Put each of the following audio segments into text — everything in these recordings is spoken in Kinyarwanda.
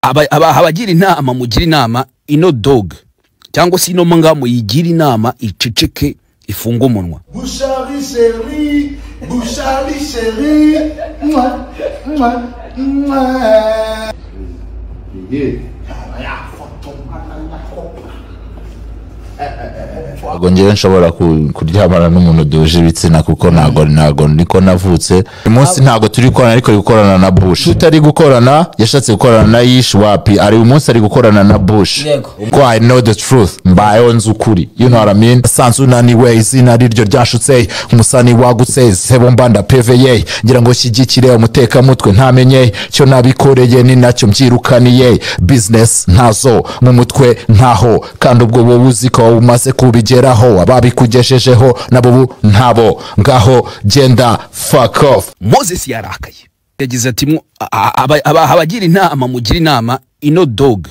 aba- aba- abagira inama mugira inama ino dog cyangwa se ino mbwa muyigira inama iceceke ifunga umunwa Bouchari chérie, Bouchari chérie, moi, moi, moi. ntabwo ngewe nshobora ku- kuryamana n'umuntu duhuje ibitsina kuko ntabwo ntabwo niko navutse uyu munsi ntabwo turi gukorana ariko ari gukorana na bush tutari gukorana yashatse gukorana na yish wapi ari uyu munsi ari gukorana na bush Yego. ko i know the truth mbayeho nzi ukuri you know what i mean sanzu unaniwe izina riryo ryashutse umusani wagutse sebo mbanda peveye ngira ngo shyigikire umutekamutwe ntamenye cyo nabikoreye ni nacyo mbyirukaniye business ntazo mu mutwe ntaho kandi ubwo wowe uzi ko umaze kubigeraho ababikugejejeho nabo bu- ntabo ngaho genda fuck off moses yarakaye yagize ati mwo- a- aba- aba- abagira inama mugira inama ino dog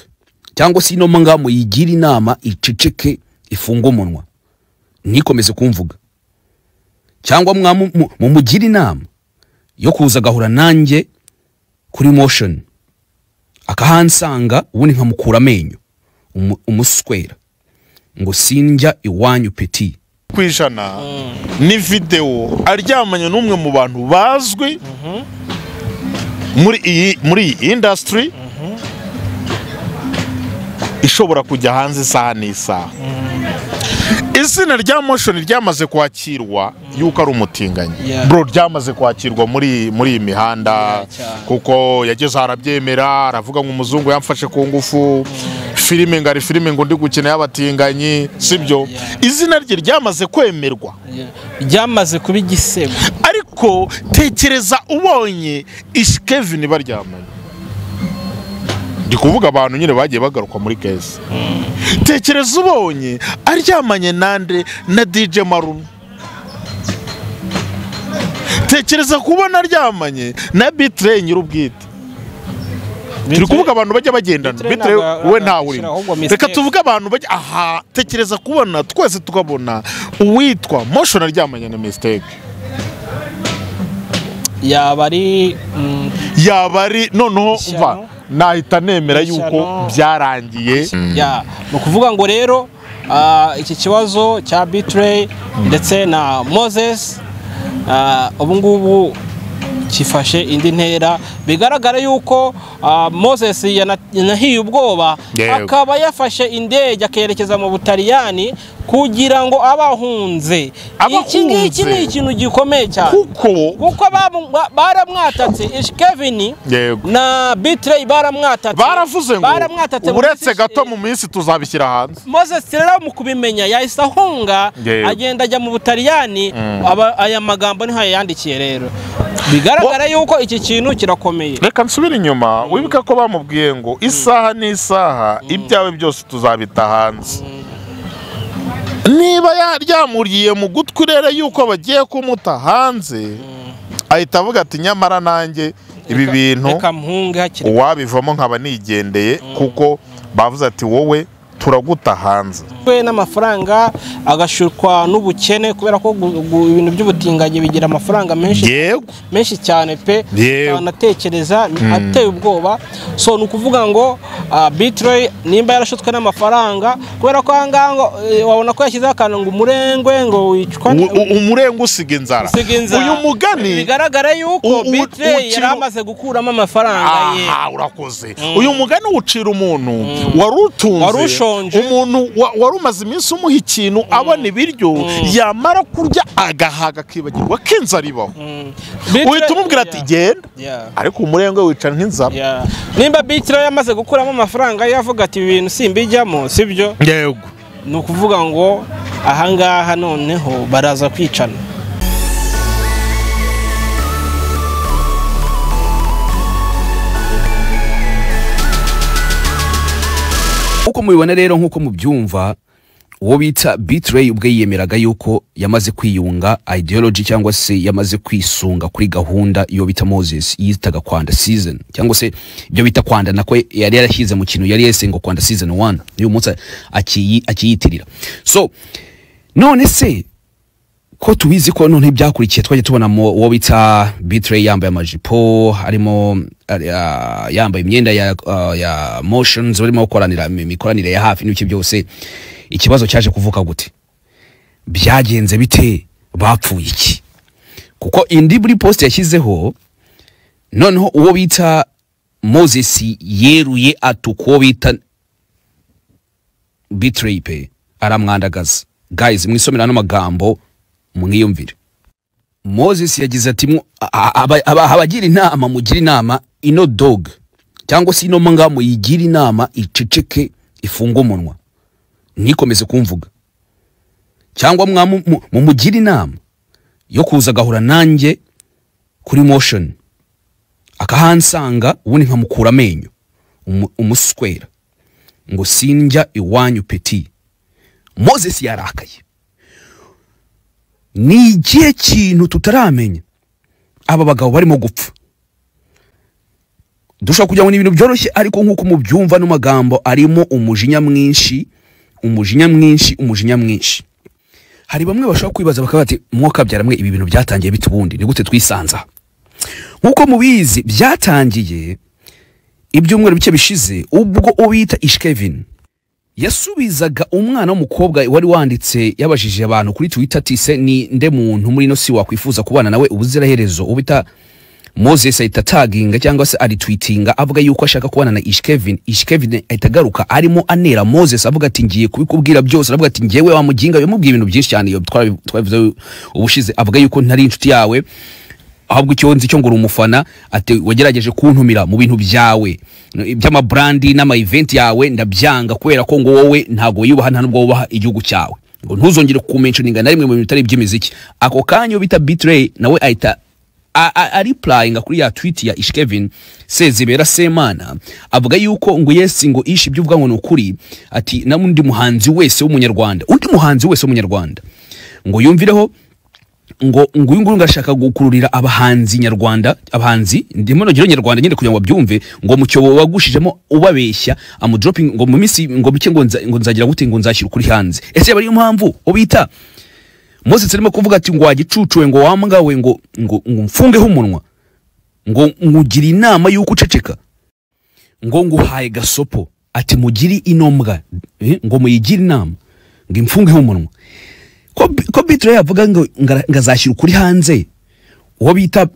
cyangwa se ino mbwa muyigira inama iceceke ifunga umunwa ntikomeze kumvuga cyangwa mwamu- mu- mumugira inama yo kuza agahura nanjye kuri motion akahansanga ubundi nkamukura amenyo umu- umuswera ngo sinjya iwanyu peti ku ijana ni videwo aryamanye n'umwe mu bantu bazwi muri iyi muri iyi indasitiri ishobora kujya hanze isaha n'isaha izina rya moshoni ryamaze kwakirwa yuko ari umutinganyi Yeah. bro ryamaze kwakirwa muri muri iyi mihanda cyane. kuko yageze aho arabyemera aravuga ngo umuzungu yamfashe ku ngufu filime ngo ari filime ngo ndi gukina y'abatinganyi sibyo Yeah. izina rye ryamaze kwemerwa ryamaze kuba igisebo ariko tekereza ubonye ishi kevin baryamanye ndi kuvuga abantu nyine bagiye bagaruka muri keza tekereza ubonye aryamanye nande na dj marume tekereza kubona aryamanye na bitrey nyir'ubwite turi kuvuga abantu bajya bagendana Bitrey bitrey ntabwo we ntabwo ntawe ashyira ahubwo urimo mistake. reka tuvuge abantu bajya aha tekereza kubona twese tukabona uwitwa motion aryamanye na mistake yaba ari mm, yaba ari noneho Ishyano. umva nahita nemera Ishyano. yuko byarangiye ya ni ukuvuga ngo rero ah, iki kibazo cya bitrey ndetse na moses ah, ubu ngubu gifashe indi ntera bigaragara yuko ah, moses yana- yanahiye ubwoba Yego. akaba yafashe indege akerekeza mu butaliyani kugira ngo aba ahunze Aba iki ngiki ni ahunze. ikintu gikomeye cyane kuko kuko bamu- ba- baramwatatse ishikevini Yego. na bitrey baramwatatse baravuze ngo baramwatatse muri uretse izi- gato mu minsi tuzabishyira hanze moses rero mu kubimenya yahise ahunga Yego. agenda ajya mu butaliyani aba- aya magambo niho yayandikiye rero bigaragara yuko iki kintu kirakomeye reka nsubire inyuma wibuke ko bamubwiye ngo isaha n'isaha ibyawe byose tuzabita hanze niba yaryamuriye mu gutwi rero yuko bagiye kumuta hanze ahita avuga ati nyamara nanjye ibi bintu reka mpunge hakiri uwabivamo nkaba nigendeye kuko bavuze ati wowe turaguta hanze kwe n'amafaranga agashukwa n'ubukene kubera ko gu- gu- ibintu by'ubutinganyi bigira amafaranga menshi yego menshi cyane pe Yewe. anatekereza ateye ubwoba so ni ukuvuga ngo ah, bitrey nimba yarashutswe n'amafaranga kubera ko ahangaha ngo eh, wabona ko yashyizeho akantu ngo umurengwe ngo wicwa U- u- umurenge usiga inzara usiga inzara. uyu mugani bigaragara U- yuko u- bitrey ukiri- yari amaze gukuramo amafaranga ye aha urakoze uyu mugani ucira umuntu wari Wari utunze ushonje. umuntu wa- wari umaze iminsi umuha ikintu abona ibiryo yamara kurya agahaga akibagirwa ko inzara ibaho Bitrey- uhita umubwira ati Yeah. genda Yeah. ariko umurenge wicara nk'inzara Yeah. nimba bitrey yamaze gukuramo amafaranga ye avuga ati ibi bintu simbijyamo sibyo yego ni ukuvuga ngo ahangaha noneho baraza kwicana Uko mubibona rero nk'uko mubyumva uwo bita Bitrey ubwe yiyemeraga yuko yamaze kwiyunga ideology cyangwa se yamaze kwisunga kuri gahunda iyo bita Moses yitaga Kwanda season cyangwa se ibyo bita Kwanda nako yari yarashyize mu kintu yari yese ngo Kwanda season 1 uyu munsi akiyi- akiyitirira so none se ko tubizi ko none byakurikiye twaje tubona mu- uwo bita Bitrey yambaye amajipo arimo ari- ah, yambaye imyenda ya, ah, ya motions barimo gukoranira mi- imikoranire ya hafi n'ibiki byose ikibazo cyaje kuvuka gute byagenze bite bapfuye iki kuko indi buri post yashyizeho noneho uwo bita Moses yeruye atuka uwo bita Bitrey pe aramwandagaza guys mwisomera ano magambo mwiyumvire moses yagize ati "Mwo- a- a- aba- aba- abagira inama mugira inama ino dog cyangwa se ino manga muyigira inama iceceke ifunge umunwa ntikomeze kumvuga cyangwa mwamu- mu- mumugire inama yo kuza agahura nanjye kuri motion akahansanga ubundi nkamukura amenyo umu- umuswera ngo sinjya iwanyu peti moses yarakaye ni ikihe kintu tutaramenya aba bagabo barimo gupfa dushobora kugira ngo ni ibintu byoroshye ariko nk'uko mubyumva no magambo arimo umujinya mwinshi umujinya mwinshi umujinya mwinshi hari bamwe bashobora kwibaza bakaba bati mwuka mwe ibi bintu byatangiye bite ubundi ni gute twisanza nk'uko mubizi byatangiye ibyumweru bike bishize ubwo ubita ishkevin yasubizaga umwana w'umukobwa wari wanditse yabajije abantu kuri twitter ati se ni nde muntu muri ino si wakwifuza kubana nawe ubuziraherezo ubita moses ahita taginga cyangwa se aritwitinga avuga yuko ashaka kubana na ishkevin ishkevin ahita agaruka arimo anera moses avuga ati ngiye kubikubwira byose aravuga ati ngewe wamuginga yamubwiye ibintu byinshi cyane iyo twarabi- twabivuze ubushize avuga yuko ntari inshuti yawe ahubwo icyo nzi cyo ngo uri umufana ati wagerageje kuntumira mu bintu byawe by'amaburandi n'amayiventi yawe ndabyanga kubera ko ngo wowe ntabwo wiyubaha nta nubwo wubaha igihugu cyawe ngo ntuzongere kumenshyininga na rimwe mu bintu bitari iby'imiziki ako kanya uwo bita bitireyi nawe ahita aripurayinga kuri ya twiti ya ishkevin sezibera semana avuga yuko ngo yesi ngo ishi ibyo uvuga ngo ni ukuri ati n'undi muhanzi wese w'umunyarwanda undi muhanzi wese w'umunyarwanda ngo yumvireho ngo ngo uyu nguyu ngashaka gukururira abahanzi nyarwanda abahanzi ndimo nogero nyarwanda nyine kugira ngo babyumve ngo mu cyobo wagushijemo ubabeshya amudroping ngo mu minsi ngo bike ngo nza- ngo nzagira gute ngo nzashyira ukuri hanze ese yaba ariyo mpamvu ubita Moses arimo kuvuga ati ngo wagicucuwe ngo wamgawe ngo ngo ngo mfungeho umunwa ngo ngugira inama y'uko uceceka ngo nguhaye gasopo ati mugiri inombwa eh, ngo muyigire inama ngo imfungeho umunwa ko Bi- ko bitiro yavuga ngo ngara- ngazashyira ukuri hanze uwo bita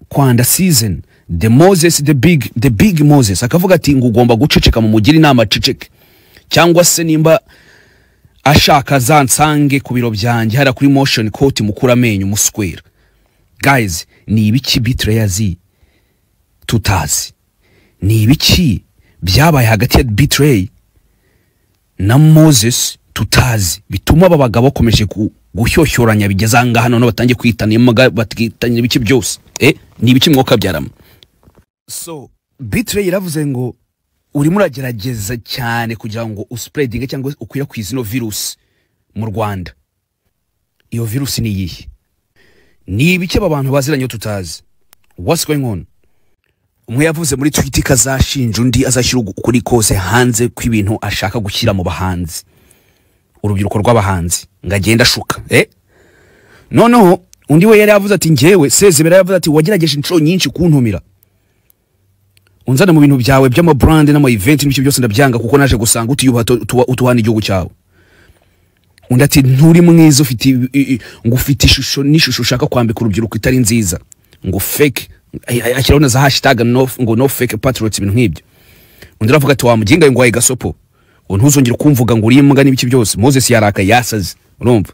kwanda season the moses the big the big moses akavuga ati ngo ugomba guceceka mu mugire inama aceceke cyangwa se nimba ashaka zansange ku biro byanjye hariya kuri motion court mukura amenyo muswera guys ni ibiki bitiro yazi tutazi ni ibiki byabaye hagati ya bitray na moses tutazi bituma aba bagabo bakomeje gu- gushyoshyoranya bigeze ahangaha none batangiye kwitana imbwa bakitanya ibice byose eh ni ibiki mwuka byarama so bitray yaravuze ngo urimo uragerageza cyane kugira ngo uspreadinge cyangwa ukwirakwize ino virusi mu rwanda iyo virusi ni iyihe ni ibiki aba bantu baziranye tutazi what's going on umwe yavuze muri twiti ko azashinja undi azashyira ukuri kose hanze kw'ibintu ashaka gushyira mu bahanzi urubyiruko rw'abahanzi ngo agende ashuka eh? noneho undi we yari yavuze ati ngewe sezibera yavuze ati wagerageje inshuro nyinshi kuntumira unzane mu bintu byawe by'amaburande n'amayiventi n'ibyo byose ndabyanga kuko naje gusanga utiyubaha tu- tuwa- utuhana igihugu cyawe undi ati nturi mwiza ufite ibi- i- i- ngo ufite ishusho n'ishusho ushaka kwambika urubyiruko itari nziza ngo fake ay- ay- ashyiraho na za hashtag no, ngo no fake patriots ibintu nk'ibyo undi aravuga ati wamuginga ngo waye gasopo ngo ntuzongere kumvuga ngo uri imbwa n'ibiki byose moses yarakaye yasaze urumva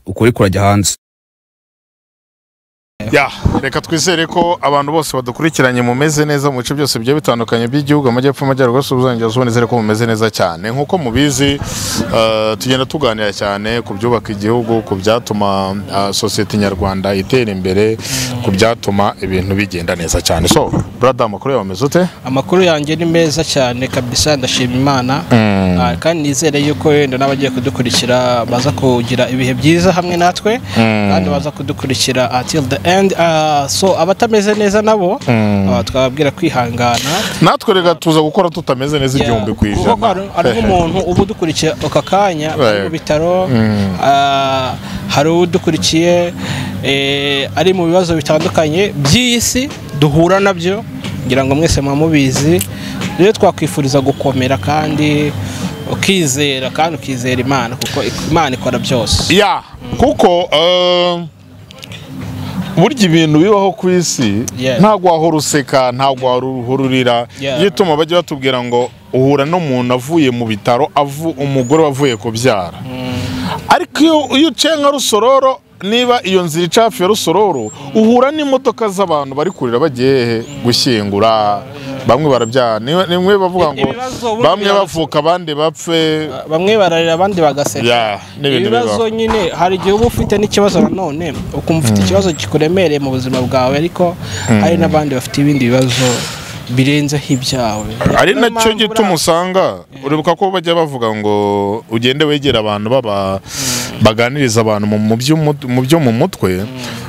ukuri kurajya hanze Ya, reka twizere ko abantu bose badukurikiranye mumeze neza mu bice byose bigiye bitandukanye by'igihugu amajyepfo amajyaruguru y'uburengerazuba nizere ko mumeze neza cyane nk'uko mubizi eh, tugenda tuganira cyane ku byubaka igihugu ku byatuma eh, sosiyete nyarwanda itera imbere ku byatuma ibintu bigenda neza cyane so brada amakuru yawe ameze ute amakuru yanjye ni meza cyane kabisa ndashima imana Ah, kandi nizere yuko wenda n'abagiye kudukurikira baza kugira ibihe byiza hamwe natwe kandi baza kudukurikira until the and uh, so abatameze neza nabo uh, tukababwira kwihangana natwe reka tuza gukora tutameze neza igihumbi ku kuko ko hari- hari ijana nk'umuntu uba udukurikiye aka kanya ari mu Right. bitaro ah, hari udukurikiye eh, ari mu bibazo bitandukanye by'iyi si duhura nabyo ngira ngo mwese muba mubizi rero twakwifuriza gukomera kandi ukizera kandi ukizera imana kuko imana ikora byose ya kuko eh, burya ibintu bibaho ku isi Yeah. ntabwo wahora useka ntabwo wahora urira Yeah. iyo ituma bajya batubwira ngo uhura n'umuntu avuye mu bitaro avu umugore wavuye kubyara ariko iyo iyo uciye nka rusororo niba iyo nzira ica hafi ya rusororo uhura n'imodoka z'abantu bari kurira bagiye hehe gushyingura bamwe barabyara Niwe- nimwe bavuga ngo Ibibazo ubundi bamwe biraza- bavuka abandi bapfe bamwe bararira abandi bagaseka ya n'ibintu bibaho ibibazo nyine hari igihe uba ufite n'ikibazo nanone ukumva ufite ikibazo kikuremereye mu buzima bwawe ariko hari n'abandi bafite ibindi bibazo birenzeho ibyawe ari Niyo nacyo mpamvu gituma buriya- usanga uribuka ko bajya bavuga ngo ugende wegera abantu baba baganiriza abantu mu- mu byo mu- mu byo mu mutwe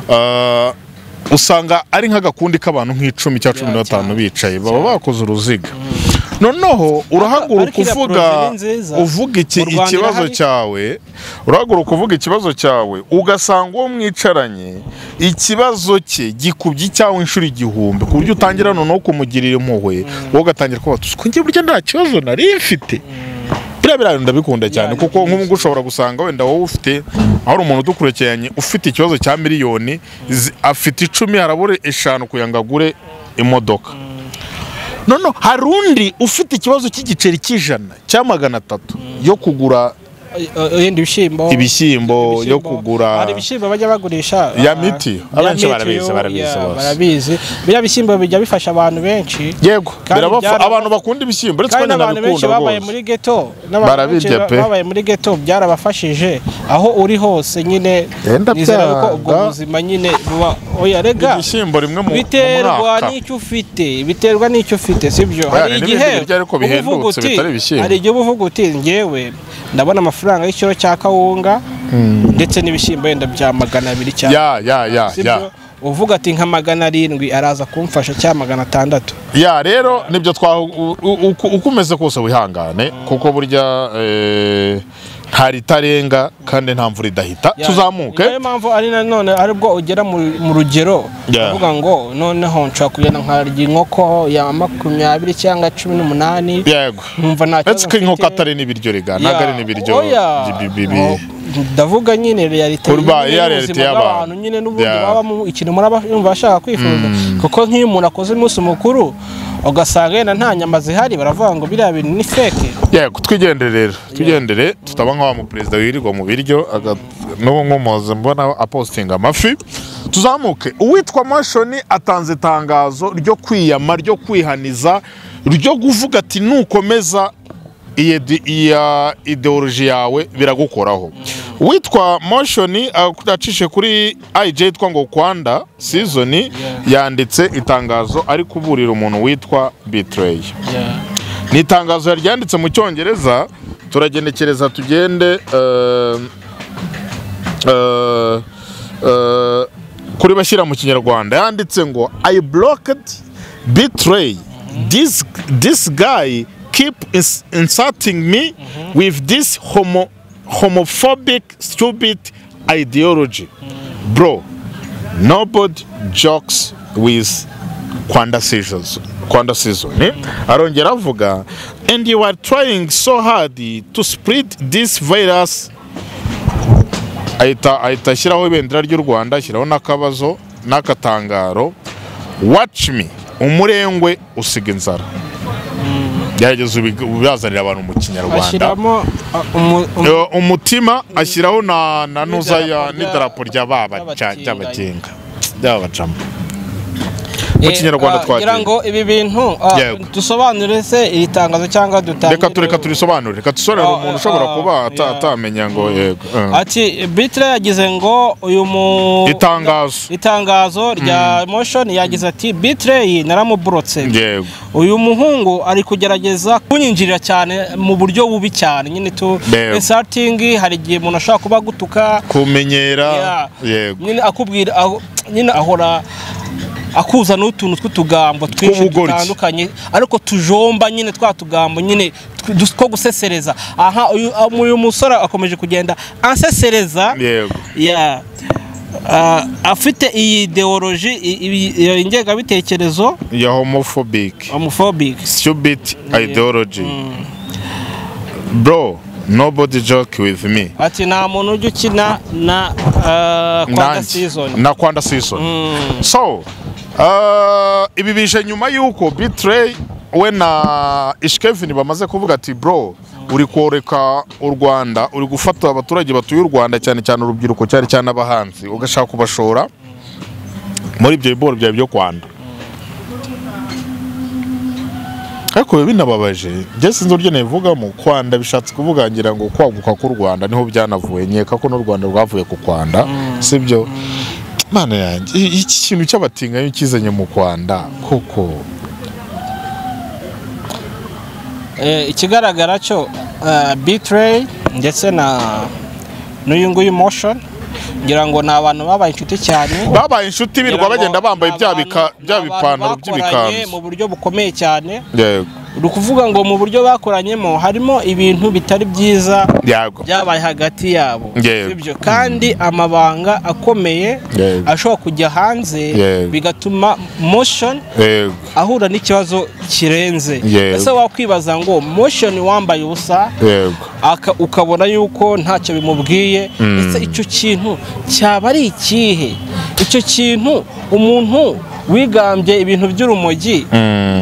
Ah, usanga ari nk'agakundi k'abantu nk'icumi cyangwa cumi Ya, na batanu cyane, bicaye baba bakoze uruziga noneho urahaguruka Ariko iriya uvuga projet ni nziza. uvuga iki Mu Rwanda ikibazo irahari. cyawe urahaguruka uvuga ikibazo cyawe ugasanga uwo mwicaranye ikibazo cye gikubye icyawe inshuro igihumbi ku buryo utangira noneho kumugirira impuhwe wowe ugatangira kuba tuzi ko njye burya nta kibazo nari mfite biriya birayi ndabikunda cyane ni kuko nk'ubu ngubu ushobora gusanga wenda wowe ufite aho hari umuntu udukurikiranye ufite ikibazo cya miliyoni zi- afite icumi harabura eshanu kugira ngo agure imodoka noneho hari undi ufite ikibazo cy'igiceri cy'ijana cya magana atatu yo kugura Eh, yenda ibishyimbo ibishyimbo yo kugura hari ibishyimbo bajya bagurisha Ya ah, mitiyo. ya Abenshi mitiyo, barabizi, barabizi ya, bose. barabizi biriya bishyimbo bijya bifasha abantu benshi yego Kandi birabafa- byaraba- abantu bakunda ibishyimbo uretse ko kandi n'abantu benshi nabikunda babaye rwose muri ghetto n'abantu benshi Barabirya pe. babaye muri ghetto byarabafashije aho uri hose nyine Yenda nizera ko ubwo byanga. buzima nyine buba oya rega ibishyimbo rimwe mu mu biterwa mwaka n'icyo ufite biterwa n'icyo ufite sibyo hari n'ibindi igihe birya ariko uba uvuga bihendutse uti- bitari ibishyimbo. hari igihe uba uvuga uti ngewe ndabona amafaranga y'ikiro cya kawunga ndetse n'ibishyimbo yenda bya magana abiri cyangwa ya ya ya ya sibyo uvuga ati nka magana arindwi araza kumfasha cyangwa magana atandatu ya rero nibyo twa u- u- uko uko umeze kose wihangane kuko burya eh, nta ritarenga kandi nta mvura idahita Yeah. tuzamuke niyo mpamvu ari nanone ari bwo ugera mu mu rugero Yeah. uvuga ngo noneho nshobora kugenda nkarya inkoko ya makumyabiri cyangwa cumi n'umunani yego nkumva nta kibazo uretse ko inkoko mfite. atari n'ibiryo rega Yeah. ntabwo ari n'ibiryo Oya. bi- bi- bi- Oh, ndavuga nyine realite Urba- nyine ya y'ubuzima realite y'abantu. bw'abantu nyine n'ubundi Yeah. baba mu ikintu muraba yumva bashaka kwifuza kuko nk'iyo umuntu akoze umunsi mukuru ugasanga yenda nta nyama zihari baravuga ngo biriya bintu ni feke yego twigendere rero twigendere tutaba nka wa muperezida wirirwa mu biryo aga- n'ubu nk'umuhozi mbona apostinga amafi tuzamuke uwitwa mashoni atanze itangazo ryo kwiyama ryo kwihaniza ryo kuvuga ati nukomeza iyi di- iya ideoloji yawe biragukoraho witwa moshoni acishe kuri ij yitwa ngo kwanda sizoni yanditse itangazo ari kuburira umuntu witwa bitrey ni itangazo yaryanditse mu cyongereza turagenekereza tugende eh, eh, eh, kuri bashyira mu kinyarwanda yanditse ngo i blocked betray this, this guy keep ins- insulting me with this homo, homophobic stupid ideology bro nobody jokes with Kwanda seasons Kwanda season eh? arongera avuga and you are trying so hard to spread this virus ahita ahita ashyiraho ibendera ry'u Rwanda ashyiraho n'akabazo n'akatangaro watch me umurengwe usiga inzara gerageza ubig- ubazanire abantu mu kinyarwanda bashyiramo ah, umu- umu- Eh, umutima ashyiraho na na nuza ya N'idarapo rya- n'idarapo rya ry'abatinganyi. babacy'abagenga ry'abacamo mu Eh, kinyarwanda ah, twagiye ngira ngo ibi bintu ah, Yego. dusobanure se iri tangazo cyangwa dutangire reka tureka turisobanure reka dusobanurire Ah, umuntu ah, ushobora ah, kuba ata- yeah. atamenya ngo yego eh. ati bitire yagize ngo uyu mu itangazo itangazo rya motion yagize ati bitire naramuburotse yego uyu muhungu ari kugerageza kunyinjirira cyane mu buryo bubi cyane nyine tu Yego. insulting hari igihe umuntu ashobora kuba agutuka kumenyera Yeah. yego nyine akubwira aho- nyine ahora akuza n'utuntu tw'utugambo twinshi Tw'ubugoryi. dutandukanye ariko tujomba nyine twa tugambo nyine tw- two gusesereza aha uyu uyu musore akomeje kugenda ansesereza yego Yeah. Ah, afite iyi ideoloji i- i- iyo ingengabitekerezo ya homophobic homophobic stupid ideology bro nobody joke with me ati nta muntu ujya ukina na ah, kwanga Nanjye. season na kwanda season so uh, ibi bije nyuma y'uko bitrey we na ishkevin bamaze kuvuga ati bro uri koreka u rwanda uri gufata abaturage batuye u rwanda cyane cyane urubyiruko cyane cyane abahanzi ugashaka kubashora muri ibyo bigori byawe byo kwanda ariko biba binababaje njye sinzi uburyo nabivugamo kwanda bishatse kuvuga ngira ngo kwaguka k'u rwanda niho byanavuye nkeka ko n'u rwanda rwavuye ku kwanda sibyo mana yanjye i- iki kintu cy'abatinganyo kizanye mu kwanda koko Eh, ikigaragara cyo ah, Betray ndetse na n'uyu nguyu motion ngira ngo ni abantu babaye inshuti cyane babaye inshuti birirwa Ngira ngo bagenda bambaye ni bya abantu- bika- bya ni abantu bipantaro bakoranye mu by'ibikanzu buryo bukomeye cyane yego ni ukuvuga ngo mu buryo bakoranyemo harimo ibintu bitari byiza yego byabaye hagati yabo Yego. ibyo kandi amabanga akomeye Yego. ashobora kujya hanze Yego. bigatuma motion yego ahura n'ikibazo kirenze Yego. ese wakwibaza ngo motion wambaye ubusa yego aka- ukabona yuko ntacyo bimubwiye ndetse icyo kintu cyaba ari ikihe icyo kintu umuntu wigambye ibintu by'urumogi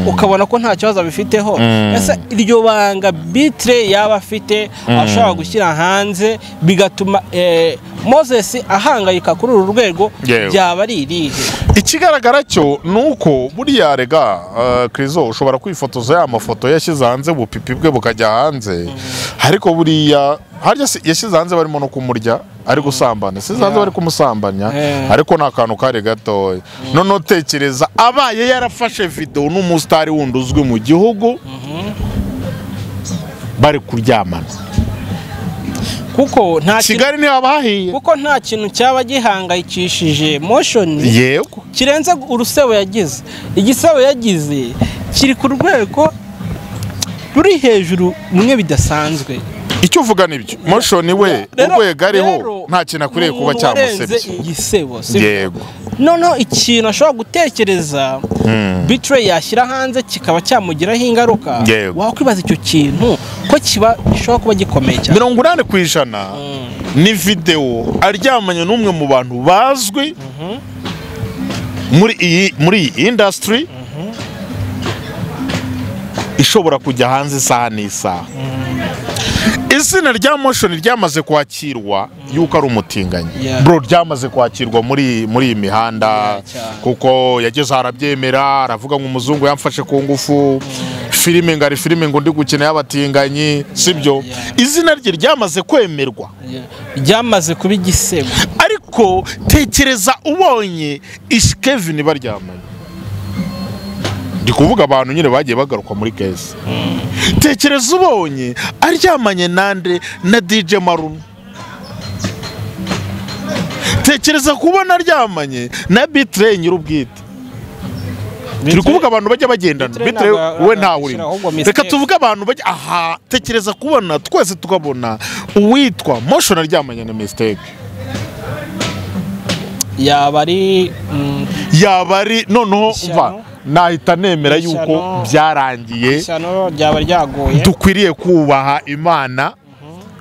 ukabona ko nta kibazo abifiteho ese iryo banga bitire yaba afite ashobora gushyira hanze bigatuma eh, moses ahangayika kuri uru rwego Yewe. byaba ari irihe ikigaragara cyo ni uko buriya rega uh, krizo ushobora kwifotoza ya mafoto yashyize hanze ubupipi bwe bukajya hanze ariko buriya harya si- yashyize hanze barimo no kumurya ari gusambana yashyize hanze bari kumusambanya Eh. ariko ni akantu kari gatoya noneho tekereza abaye yarafashe videwo n'umusitari wundi uzwi mu gihugu bari kuryamana kuko nta kintu- kigali ntihaba hahiye kuko nta kintu cyaba gihangayikishije motion yego kirenze urusebo yagize igisebo yagize kiri ku rwego ruri hejuru mwe bidasanzwe icyo uvuga nibyo moshoni we urwego ariho nta kintu akwiriye kuba cyamusebye cyamusebye igisebo sibyo yego noneho ikintu ashobora gutekereza bitire yashyira hanze kikaba cyamugiraho ingaruka Yego. wakwibaza icyo kintu ko kiba gishobora kuba gikomeye cyane mirongo inani ku ijana ni videwo aryamanye n'umwe mu bantu bazwi muri iyi muri iyi indasitiri ishobora kujya hanze isaha n'isaha izina rya moshoni ryamaze kwakirwa yuko ari umutinganyi Yeah. bro ryamaze kwakirwa muri muri iyi mihanda Yeah, cyane. kuko yageze aho arabyemera aravuga ngo umuzungu yamfashe ku ngufu filime ngo ari filime ngo ndi gukina y'abatinganyi sibyo yeah. izina rye ryamaze kwemerwa ryamaze kuba igisebo ariko tekereza ubonye ishikevini baryamanye ndi kuvuga abantu nyine bagiye bagaruka muri keza tekereza ubonye aryamanye nande na dj maruna tekereza kubona aryamanye na bitre nyir'ubwite turi kuvuga abantu bajya bagendana Bitre bitre ntabwo we ntawe agashyira ahubwo urimo mistake. reka tuvuge abantu bajya aha tekereza kubona twese tukabona uwitwa motion aryamanye na mistake yaba ari mm, yaba ari noneho Ishyano. mva nahita nemera Ishyano. yuko byarangiye ishyano ryaba ryaguye dukwiriye kubaha imana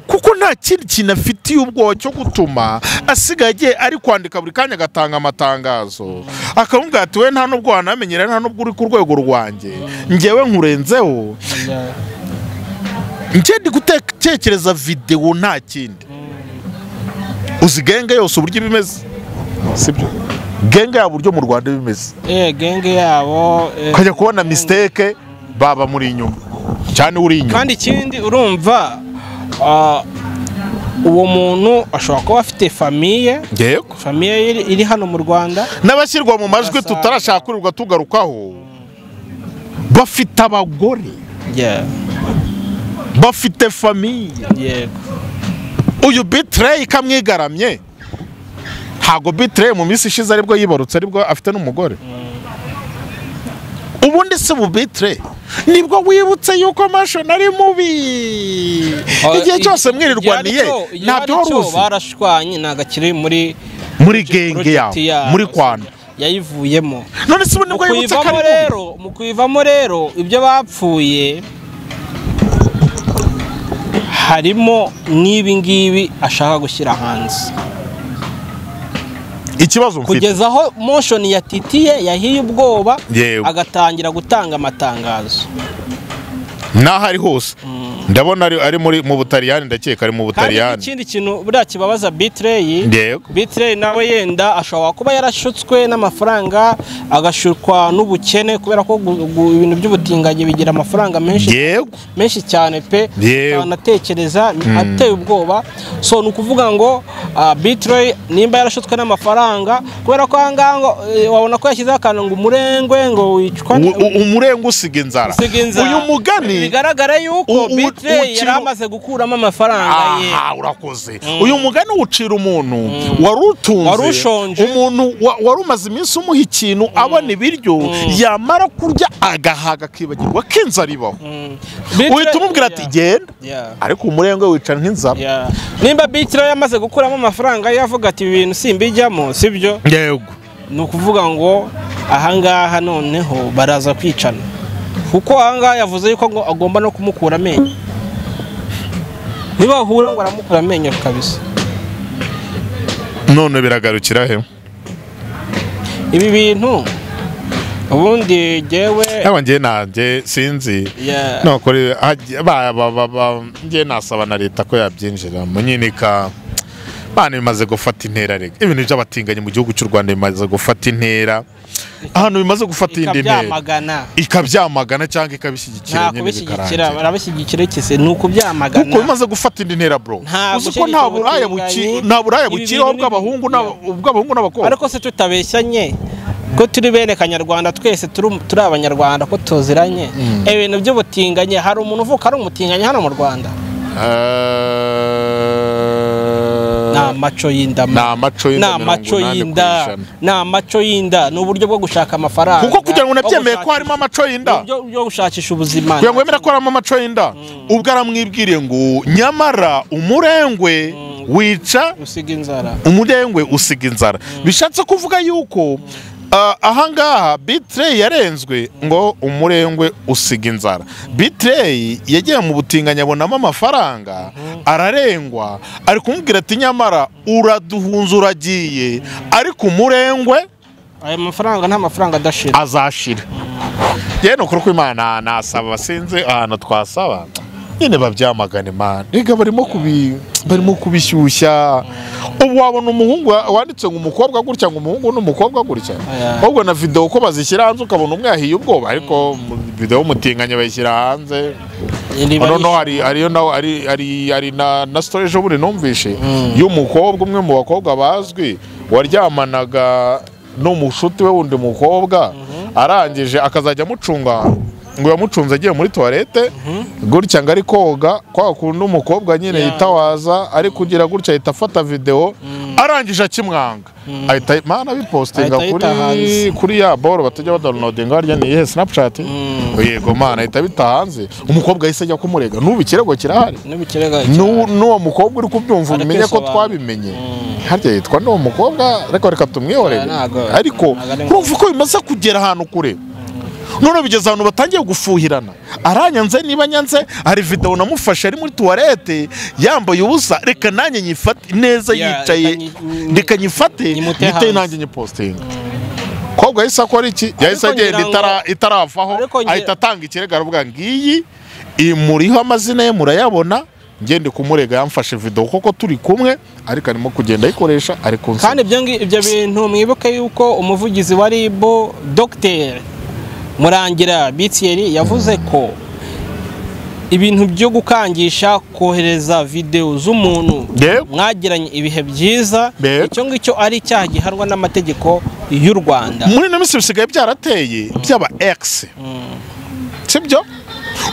kuko nta kindi kintu afitiye ubwoba cyo gutuma asigaye agiye ari kwandika buri kanya agatanga amatangazo akamubwira ati we nta n'ubwo wanamenyera nta n'ubwo uri ku rwego rwanjye ngewe nkurenzeho Yeah. njye ndi gutekereza videwo nta kindi uzi genge yose uburyo iba imeze sibyo genge yaba uburyo mu rwanda iba imeze Eh, genge yabo eh, ukajya kubona misiteke baba muri inyuma cyane uri inyuma kandi ikindi urumva ah, uwo muntu ashobora kuba afite famiye yego famiye iri, iri hano mu rwanda n'abashyirwa mu majwi Urasanga. tutarashakurirwa tugarukaho bafite abagore Yeah, bafite famiye yego uyu bitireyi kamwigaramye ntago bitire mu minsi ishize aribwo yibarutse aribwo afite n'umugore ubundi si bubitire nibwo wibutse yuko mashoni ari mubi igihe cyose mwirirwaniye ntabyo wari uzi barashwanye ntabwo akiri muri muri genge yawe project yawe, muri kwanda yayivuyemo none se ubu mu nibwo yibutse ko ari kuyivamo mubi rero mu kuyivamo rero ibyo bapfuye harimo n'ibi ngibi ashaka gushyira hanze ikibazo mfite kugeza aho motion ya titiye yahiye ubwoba Yewe. agatangira gutanga amatangazo n'aho ari hose ndabona ari ari muri mu butaliyani ndakeka ari mu kandi butaliyani ikindi kintu buriya kibabaza bitreyi Yego. bitreyi nawe yenda ashobora kuba yarashutswe n'amafaranga agashukwa n'ubukene kubera ko gu- gu- ibintu by'ubutinganyi bigira amafaranga menshi yego menshi cyane pe Yewe. anatekereza ateye ubwoba so ni ukuvuga ngo ah, bitroy nimba yarashutswe n'amafaranga kubera ko ahangaha ngo eh, wabona ko yashyizeho akantu ngo umurengwe ngo wicwa U- u- umurenge usiga inzara usiga inzara. uyu mugani bigaragara u- yuko u- bitroy yari ukiri- amaze gukuramo amafaranga ye aha urakoze uyu mugani ucira umuntu wari utunze Wari ushonje. umuntu wa- wari umaze iminsi umuha ikintu abona ibiryo yamara kurya agahaga akibagirwa ko inzara ibaho Bitroy- uhita umubwira ati Yeah. genda Yeah. ariko umurenge wicara nk'inzara Yeah. nimba bitiro yamaze gukuramo amafaranga ye avuga ati ibi bintu simbijyamo sibyo yego ni ukuvuga ngo ahangaha noneho baraza kwicana kuko ahangaha yavuze yuko ngo agomba no kumukura amenyo ntibahura ngo aramukura amenyo kabisa none biragarukira he ibi bintu ubundi jyewe yaba njye nanjye sinzi Yeah. nokore hajya- ba- ba- ba- ba- njye nasaba na leta ko yabyinjiramo nyine ka bana bimaze gufata intera rega ibintu by'abatinganyi mu gihugu cy'u rwanda bimaze gufata intera ahantu bimaze gufata indi ntera ikabyamagana ikabyamagana cyangwa nta ikabishyigikira nyine kubishyigikira bikarangira barabishyigikira ikise ni ukubyamagana kuko bimaze gufata indi ntera bro Nta uzi ko nta gushyigikira buraya ubutinganyi. buki- nta buraya Ibi bukiriho bintu ni- bw'abahungu n'aba- ubw'abahungu n'abakobwa ariko se tutabeshyanye ko turi bene kanyarwanda twese turi turi abanyarwanda ko tuziranye ibintu by'ubutinganyi hari umuntu uvuka ari umutinganyi hano mu rwanda Eh, ni amaco y'inda ni amaco y'inda ni amaco mirongo inani ku y'inda ijana. ni amaco y'inda ni uburyo bwo gushaka amafaranga kuko kugira ngo unabyemeye ko gushakisha- harimo amaco y'inda uburyo bwo gushakisha ubuzima kugira ngo wemere ko harimo amaco y'inda ubwo aramwibwiriye ngo nyamara umurengwe wica usiga inzara umurengwe usiga inzara bishatse kuvuga yuko ah, ahangaha bitireyi yarenzwe ngo umurengwe usiga inzara bitireyi yagiye mu butinganyi abonamo amafaranga ararengwa ari kumubwira ati nyamara uraduhunze uragiye ariko umurengwe aya mafaranga nta mafaranga adashira azashira yewe ni ukuri kw'imana nasaba sinzi ahantu twasaba nyine babyamagana imana reka barimo kubi barimo kubishyushya ubu wabona umuhungu wa- wanditse ngo umukobwa gutya ngo umuhungu n'umukobwa gutya Aya. ahubwo na videwo ko bazishyira hanze ukabona umwe yahiye ubwoba ariko mu- videwo umutinganya bayishyira hanze Riba noneho rishya. hari hariyo nawe ari ari ari na na story ejo bundi numvishe y'umukobwa umwe mu bakobwa bazwi waryamanaga n'umushuti we wundi mukobwa arangije akazajya amucunga ngo yamucunze agiye muri tuwarete gutya ngo ari koga kwa kundi umukobwa nyine Yeah. yitawaza ari kugira gutya ahita afata videwo arangije akimwanga ahita mana bipostinga Ahita kuri ayita hanze. kuri ya boro batajya badawunodinga harya ni iyihe sinapchati yego mana ahita bita hanze umukobwa yahise ajya kumurega n'ubu ikirego kirahari n'ubukirega N'ubu- n'uwo mukobwa uri kubyumva Ari umenye ko kwisobanura. twabimenye harya yitwa n'uwo mukobwa ariko reka tumwihorere Ah, ntago- ariko ntago ari urumva ko bimaze kugera ahantu kure none bigeze ahantu batangiye gufuhirana aranyanze niba nyanze hari videwo namufashe ari muri tuwarete yambaye ubusa reka nanjye nyifate neza Yeah, yicaye reka nyi- reka nyifate nyimute nyite hanze. nanjye nyipositinga kobwa yahise akora iki yahise ngira agenda ngo- itara- itaravaho Ariko ngira- ahita atanga ikirego aravuga ngiyi imuriho amazina ye murayabona ngende kumurega yamfashe video kuko turi kumwe ariko arimo kugenda ayikoresha ari kunsi kandi ibyo ngi- ibyo bintu mwibuke yuko umuvugizi wa rib dogiteri murangira bitiyeri yavuze ko ibintu byo gukangisha kohereza videwo z'umuntu Yego. mwagiranye ibihe byiza Yego. icyo ngicyo ari icyaha gihanwa n'amategeko y'u rwanda muri ino minsi bisigaye byarateye byaba egisi sibyo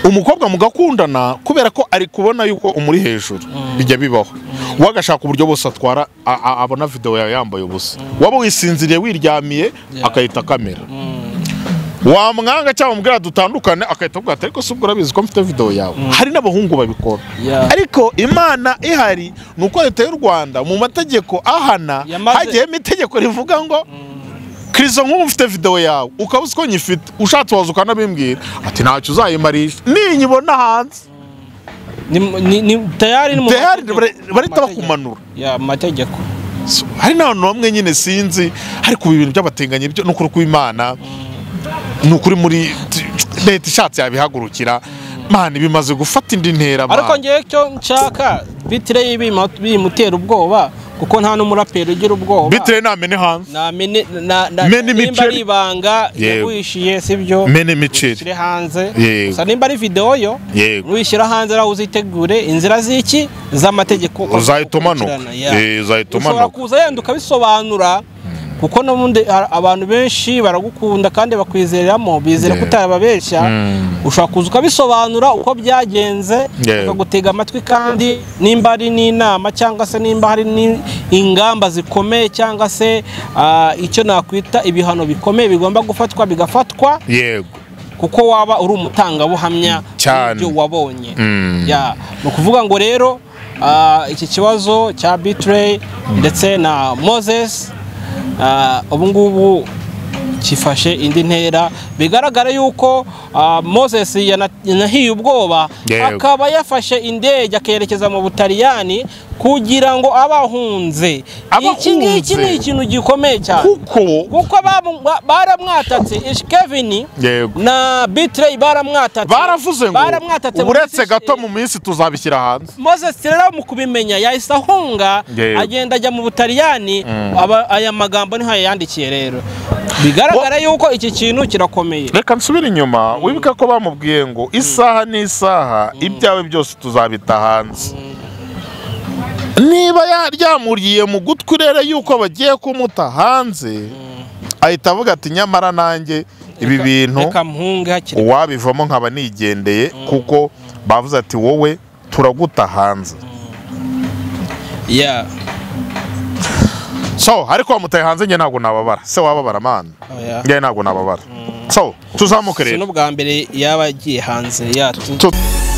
umukobwa mugakundana kubera ko ari kubona yuko umuri hejuru bijya bibaho wagashaka uburyo bose atwara a- a- abona videwo yawe yambaye ubusa waba wisinziriye wiryamiye akahita kamera wamwanga cyangwa umubwira dutandukane akahita avuga ati ariko si ubwo urabizi ko mfite videwo yawe hari n'abahungu babikora Yeah. ariko imana ihari ni uko leta y'u rwanda mu mategeko ahana Yamaze- hagiyemo itegeko rivuga ngo kirizo nk'ubu mfite videwo yawe ukaba uzi ko nyifite ushatse waza ukanabimbwira ati ntacyo uzayimarisha ninyibona hanze Ni- ni- ni- tayari ni mu Tayari mategeko. bare- barahita Amategeko. bakumanura. Yeah, amategeko So, hari n'abantu bamwe nyine sinzi ariko ibi bintu by'abatinganyi byo ni ukuri kw'imana ni ukuri muri leta ishatse yabihagurukira mana bimaze gufata indi ntera mana. ariko ngewe icyo nshaka bitire bimutera ubwoba kuko nta n'umuraperi ugira ubwoba bitewe n'amene hanze na mene na na Mene nimba Michel. ari ibanga Yego. yaguhishiye sibyo Mene Michel. ushyire hanze Yego. gusa nimba ari videwo yo Yego. uyishyira hanze aho uzitegure inzira z'iki z'amategeko Uzahita umanuka. ukurikirana, yeah. Eh, uzahita ushobora umanuka. kuza yenda ukabisobanura kuko n'ubundi a- abantu benshi baragukunda kandi bakwizereramo bizera Yeah. ko utarababeshya ushobora kuza ukabisobanura uko byagenze Yeah. bakagutega amatwi kandi nimba ari n'inama cyangwa se nimba hari n'ingamba zikomeye cyangwa se ah, icyo nakwita ibihano bikomeye bigomba gufatwa bigafatwa yego kuko waba uri umutangabuhamya Cyane. w'ibyo wabonye Mm. Ya, ni ukuvuga ngo rero ah, iki kibazo cya bitrey ndetse na moses ah, ubu ngubu kifashe indi ntera bigaragara yuko ah, moses yana- yanahiye ubwoba Yego. akaba yafashe indege akerekeza mu butaliyani kugira ngo abahunze iki ngiki ni Abahunze. ikintu gikomeye cyane kuko kuko bamu- ba- baramwatatse ishkevini Yego. na bitrey baramwatatse baravuze ngo baramwatatse muri uretse sis- gato mu minsi tuzabishyira hanze Moses rero mu kubimenya yahise ahunga Yego. agenda ajya mu butaliyani aba- aya magambo niho yayandikiye rero bigaragara yuko iki kintu kirakomeye reka nsubire inyuma wibuke ko bamubwiye ngo isaha n'isaha ibyawe byose tuzabita hanze niba yaryamuriye mu gutwi rero yuko bagiye kumuta hanze ahita avuga ati nyamara nanjye ibi bintu reka mpunge hakiri uwabivamo nkaba nigendeye kuko bavuze ati wowe turaguta hanze Yeah. so ariko wamutaye hanze njye ntabwo nababara se wababara mana Oya. njye ntabwo nababara so tuzamuke si rero n'ubwa mbere yaba agiye hanze ya tu- Tu-